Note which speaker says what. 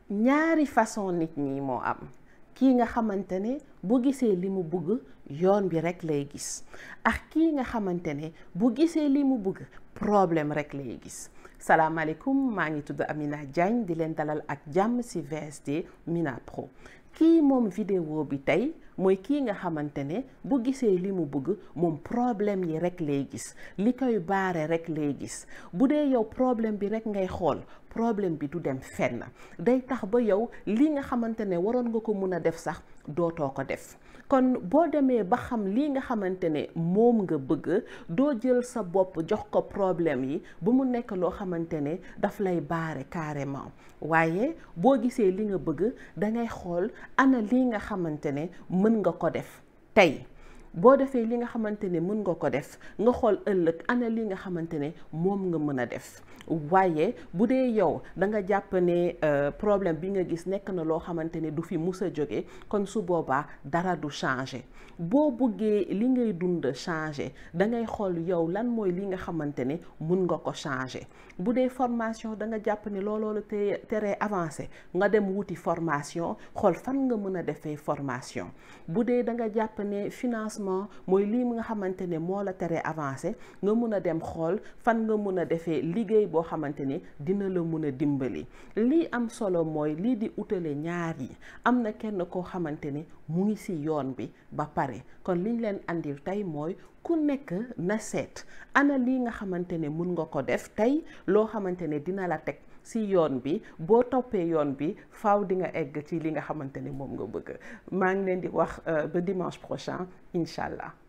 Speaker 1: ñaari façon nit ñi moo am kii nga xamante ne bu gisee li mu bëgg yoon bi rekk lay gis ak kii nga xamante ne bu gisee li mu bëgg problème rekk lay gis salaamaaleykum maa ngi tudd Amina Diagne di leen dalal ak jàmm ci VSD Mina Pro kii moom vidéo bi tey mooy kii nga xamante ne bu gisee li mu bëgg moom problème yi rekk lay gis li koy baare rekk lay gis bu dee yow problème bi rekk ngay xool problème bi du dem fenn day tax ba yow li nga xamante ne waroon nga ko mun a def sax dootoo ko def kon boo demee ba xam lii nga xamante ne moom nga bëgg doo jël sa bopp jox ko problème yi bu mu nekk loo xamante ne daf lay baare carrément waaye boo gisee li nga bëgg dangay xool ana lii nga xamante ne mën nga ko def tey boo defee li nga xamante ne mën nga ko def nga xool ëllëg ana li nga xamante ne moom nga mën a def waaye bu dee yow da nga jàpp ne problème bi nga gis nekk na loo xamante ne du fi mus a jóge kon su boobaa dara du changer boo bëggee li ngay dund changer da ngay xool yow lan mooy li nga xamante ne mun nga ko changer bu dee formation da nga jàpp ne looloo la te teree avancé nga dem wuti formation xool fan nga mën a defee formation bu dee da nga jàpp ne financement mooy lii nga xamante ne moo la teree avancé nga mun a dem xool fan nga mun a defee liggéey boo xamante ne dina la mun a dimbali lii am solo mooy lii di utale ñaar yi am na kenn koo xamante ne mu ngi ci yoon bi ba pare kon liñ leen andil tey mooy ku nekk na seet ana lii nga xamante ne mun nga ko def tey loo xamante ne dina la teg ci yoon bi boo toppee yoon bi faaw di nga egg ci li nga xamante ne moom nga bëgg maa ngi leen di wax ba dimanche prochain incha allah